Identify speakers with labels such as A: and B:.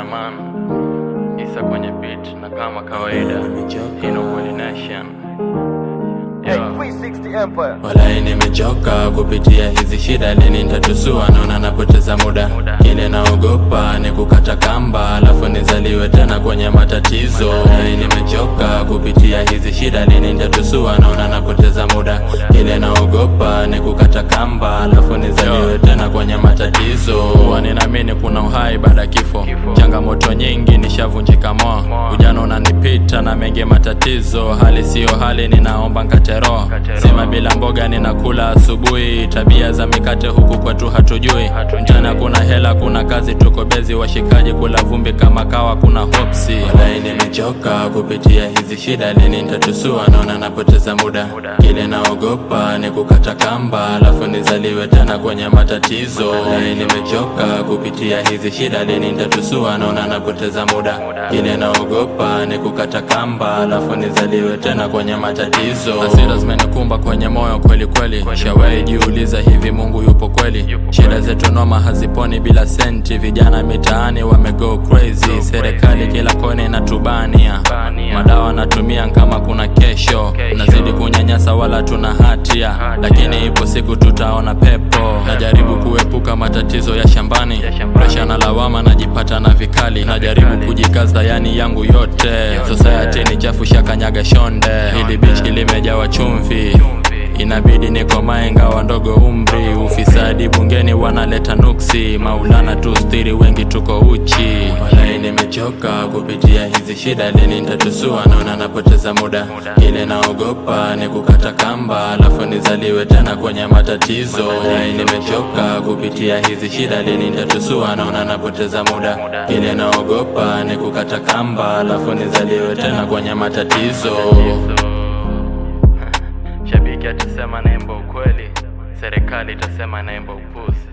A: man Isa kwenye beat na kama kawaida Hino Kweli Nation
B: Hey,
A: yeah.
B: 360 Empire.
C: Walai nimechoka kupitia hizi shida, lini nitatusua? Naona napoteza muda, kile naogopa ni kukata kamba, alafu nizaliwe tena kwenye matatizo. Walai nimechoka kupitia hizi shida, lini nitatusua? Naona napoteza muda, kile naogopa ni kukata kamba, alafu nizaliwe tena kwenye matatizo.
A: Huwa ninaamini kuna uhai baada ya kifo. Changamoto nyingi nishavunjika moyo, ujana unanipita na mengi matatizo. Hali siyo hali, ninaomba nkate roho. Sima bila mboga ninakula asubuhi, tabia za mikate huku kwetu hatujui. Mchana kuna hela, kuna kazi, tuko bezi, washikaji kula vumbi kama kawa, kuna hopsi.
C: Walai nimechoka kupitia hizi shida, lini nitatusua? Naona napoteza muda, kile naogopa ni kukata kamba, alafu nizaliwe tena kwenye matatizo. Walai nimechoka kupitia hizi shida, lini nitatusua? Naona napoteza muda, kile naogopa ni kukata kamba, alafu nizaliwe tena kwenye matatizo.
A: Hasira zimenikumba kwenye moyo kweli kweli, shawahi jiuliza hivi Mungu yupo kweli? Shida zetu noma haziponi bila senti, vijana mitaani wamego crazy, serikali kila kona inatubania, madawa natumia kama kuna kesho, nazidi kunyanyasa wala tuna hatia, lakini ipo siku tutaona pepo. Najaribu kuepuka matatizo ya shambani, presha na lawama najipata na vikali, najaribu kujikaza yani yangu yote, society ni chafu shakanyaga shonde, hili bichi limejawa chumvi inabidi nikomae ngawa ndogo umri, ufisadi bungeni wanaleta nuksi, maulana tu stiri, wengi tuko uchi.
C: Walai nimechoka kupitia hizi shida, lini nitatusua? Naona napoteza muda, kile naogopa ni kukata kamba, alafu nizaliwe tena kwenye matatizo. Walai nimechoka kupitia hizi shida, lini nitatusua? Naona napoteza muda, kile naogopa ni kukata kamba, alafu nizaliwe tena kwenye matatizo.
A: Shabiki atasema naimba ukweli, serikali itasema naimba upuzi.